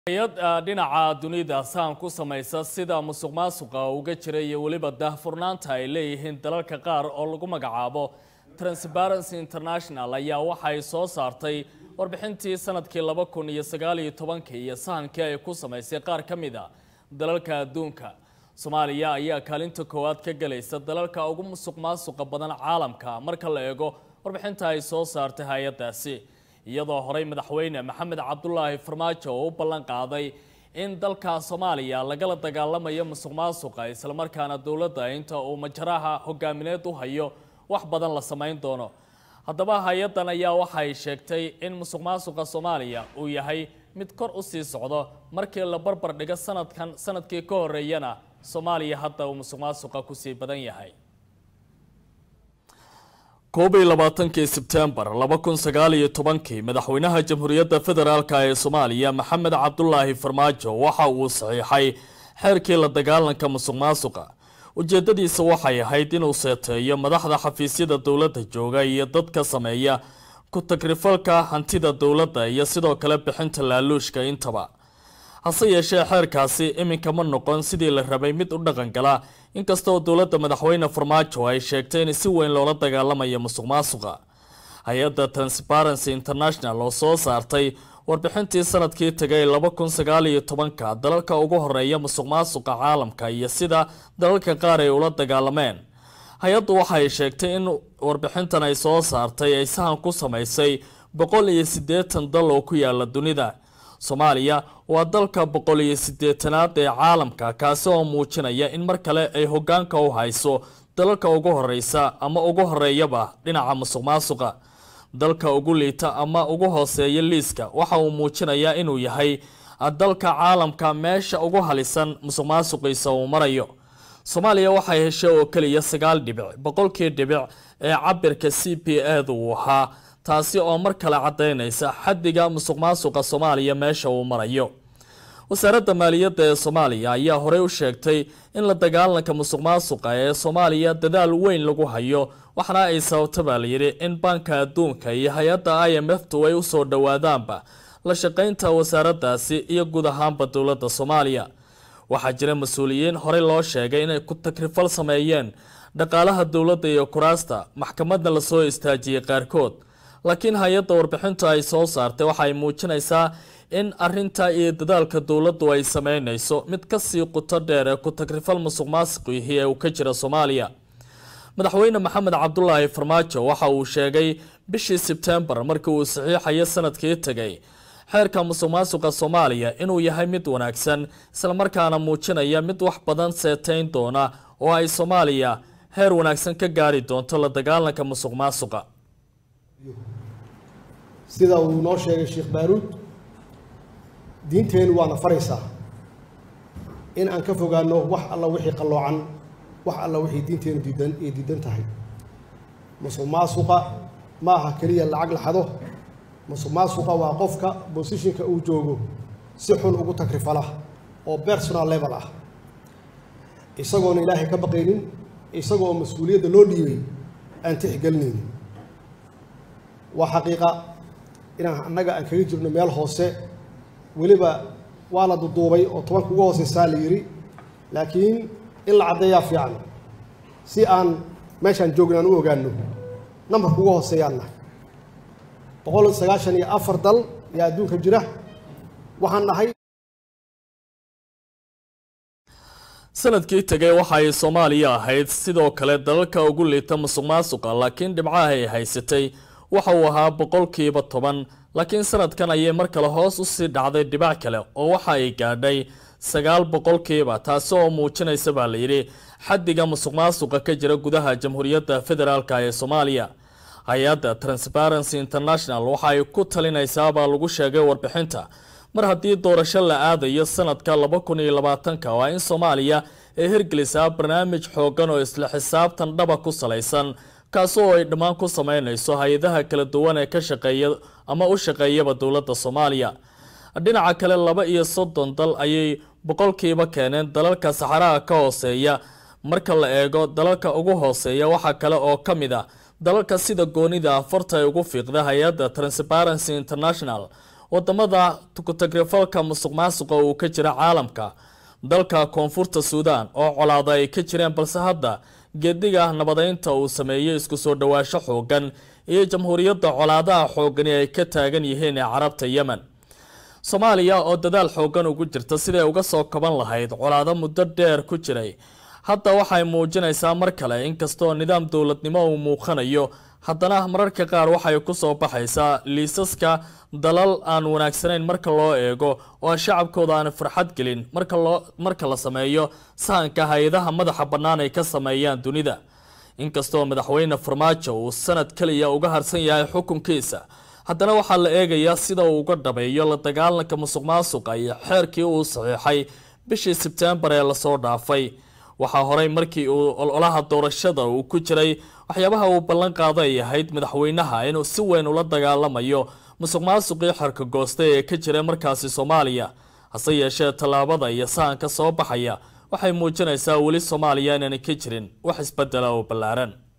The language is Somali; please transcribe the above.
hay-ad dhinaca dunida saan ku samaysa sida musuq maasuqa uga jira iyo weliba daahfurnaanta ay leeyihiin dalalka qaar oo lagu magacaabo transparency international ayaa waxay soo saartay warbixintii sanadkii laba kun iyo sagaal iyo tobankii iyo sahankii ay ku samaysay qaar ka mid a dalalka adduunka soomaaliya ayaa kaalinta koowaad ka gelaysa dalalka ugu musuq maasuqa badan caalamka marka la eego warbixinta ay soo saartay hay-adaasi iyadoo horey madaxweyne maxamed cabdulaahi farmaajo oo u ballan qaaday in dalka soomaaliya lagala dagaalamayo musuq maasuqa islamarkaana dowladda inta uu majaraha hogaamineed u hayo wax badan la samayn doono haddaba hay-addan ayaa waxay sheegtay in musuq maasuqa soomaaliya uu yahay mid kor u sii socdo markii la barbar dhigo sanadkan sanadkii ka horeeyana soomaaliya hadda uu musuq maasuqa kusii badan yahay koob iyo labaatankii sebtembar laba kun sagaal iyo tobankii madaxweynaha jamhuuriyadda federaalk ee soomaaliya maxamed cabdulaahi farmaajo waxa uu saxiixay xeerkii la dagaalanka musuq maasuqa ujeedadiisa waxay ahayd inuu seeteeyo madaxda xafiisyada dowladda jooga iyo dadka sameeya ku-tagrifalka hantida dowladda iyo sidoo kale bixinta laaluushka intaba hase yeeshee xeerkaasi iminka ma noqon sidii la rabay mid u dhaqangala inkastoo dowladda madaxweyne farmaajo ay sheegtay in si weyn loola dagaalamayo musuq maasuqa hay-adda transparency international oo soo saartay warbixintii sanadkii tagay laba kun sagaal iyo tobanka dalalka ugu horeeya musuq maasuqa caalamka iyo sida dalalka qaar ay ula dagaalameen hay-addu waxay sheegtay in warbixintan ay soo saartay ay sahan ku samaysay boqol iyo siddeetan dal oo ku yaala dunida soomaaliya waa dalka boqol iyo siddeetanaad ee caalamka kaasi oo muujinaya in mar kale ay hogaanka u hayso dalalka ugu horeysa ama ugu horeeyaba dhinaca musuq maasuqa dalka ugu liita ama ugu hooseeya liiska waxa uu muujinayaa inuu yahay dalka caalamka meesha ugu halisan musuq maasuqiisa uu marayo soomaaliya waxay heshay oo keliya sagaal dhibic boqolkii dhibic ee cabirka c p edu uu ahaa taasi oo mar kale caddaynaysa xaddiga musuq maasuqa soomaaliya meesha uu marayo wasaaradda maaliyadda ee soomaaliya ayaa horey u sheegtay in la dagaalanka musuq maasuqa ee soomaaliya dadaal weyn lagu hayo waxaana ay sababta baa layidhi in baanka adduunka iyo hay-adda i m f tu ay usoo dhowaadaanba la shaqaynta wasaaraddaasi iyo guud ahaanba dowladda soomaaliya waxaa jira mas-uuliyiin horey loo sheegay inay ku takrifal sameeyeen dhaqaalaha dowladda iyo kuraasta maxkamadna lasoo istaajiyey qaarkood laakiin hay-adda warbixintu ay soo saartay waxay muujinaysaa in arinta iyo dadaalka dowladdu ay sameynayso mid kasii quto dheer ee ku-tagrifal musuq maasiqihii ee uu ka jira soomaaliya madaxweyne maxamed cabdulaahi farmaajo waxa uu sheegay bishii sebtembar markii uu saxiixayo sanadkii tegay xeerka musuq maasuqa soomaaliya inuu yahay mid wanaagsan islamarkaana muujinaya mid wax badan seeteyn doona oo ay soomaaliya heer wanaagsan ka gaari doonto la dagaalanka musuq maasuqa sida uu noo sheegay sheekh baaruud diinteennu waana faraysaa in aan ka fogaano wax alla wixii qalloocan wax alla wixii diinteennu diidan ay diidan tahay musuq maasuqa ma aha keliya lacag laxado musuq maasuqa waa qofka bosishinka uu joogo si xun ugu tagrifala oo personal level ah isagoona ilaahay ka baqaynin isagoo mas-uuliyadda loo dhiibay aan tixgelinaynin waa xaqiiqa inaan annaga aan kaga jirno meel hoose weliba waa la duduubay oo tobanka ugu hooseysaa la yidhi laakiin in la caddeeyaa fiican si aan meeshaan joogna aan u ogaano nambarka ugu hooseeyaan nahay boqol sagaashan iyo afar dal yaa adduunka jira waxaan nahay sanadkii tegay waxa ay soomaaliya ahayd sidoo kale dalalka ugu liita musuq maasuqa laakiin dhibcaha ay haysatay waxa uu ahaa boqolkiiba toban laakiin sanadkan ayay mar kale hoos usii dhacday dhibac kale oo waxa ay gaadhay sagaal boqolkiiba taasi oo muujinaysa baa layidhi xaddiga musuq maasuqa ka jira gudaha jamhuuriyadda federaalk ee soomaaliya hay-adda transparency international waxa ay ku talinaysaabaa lagu sheegay warbixinta mar haddii doorasho la aadayo sanadka laba kun iyo labaatanka waa in soomaaliya ay hirgelisaa barnaamij xoogan oo isla xisaabtan dhaba ku salaysan kaasi oo ay dhammaan ku sameynayso hay-adaha kala duwan ee ka shaqeeya ama u shaqeeyaba dowladda soomaaliya dhinaca kale laba iyo soddon dal ayay boqolkiiba keeneen dalalka saxaraha ka hooseeya marka la eego dalalka ugu hooseeya waxaa kale oo ka mid a dalalka sida goonida afarta ay ugu fiiqda hay-adda transparency international wadamada tukutagrifalka musuq maasuqa uu ka jira caalamka dalka koonfurta suudaan oo colaada ay ka jireen balse hadda geediga nabadeynta uu sameeyey isku soo dhawaasho xoogan iyo jamhuuriyadda colaadaha xoogani ay ka taagan yihiin ee carabta yemen soomaaliya oo dadaal xoogan ugu jirta siday uga soo kaban lahayd colaado muddo dheer ku jiray hadda waxay muujinaysaa mar kale inkastoo nidaam dowladnimo uu muuqanayo haddana mararka qaar waxay kusoo baxaysaa liisaska dalal aan wanaagsanayn marka loo eego oo shacabkooda aan farxad gelin marka loo marka la sameeyo sahanka hay-adaha madaxa bannaan ay ka sameeyaan dunida inkastoo madaxweyne farmaajo uu sanad keliya uga harsan yahay xukunkiisa haddana waxaa la eegayaa sida uu uga dhabeeyo la dagaalanka musuq maasuqa iyo xeerkii uu saxiixay bishii sebtembar ee lasoo dhaafay waxaa horey markii uu ololaha doorashada uu ku jiray waxyaabaha uu ballan qaado ay ahayd madaxweynaha inuu si weyn ula dagaalamayo musuq maasuqii xerka goosta ee ka jira markaasi soomaaliya hase yeeshee tallaabada iyo sahanka soo baxaya waxay muujinaysaa weli soomaaliya inaanay ka jirin wax isbedela oo ballaaran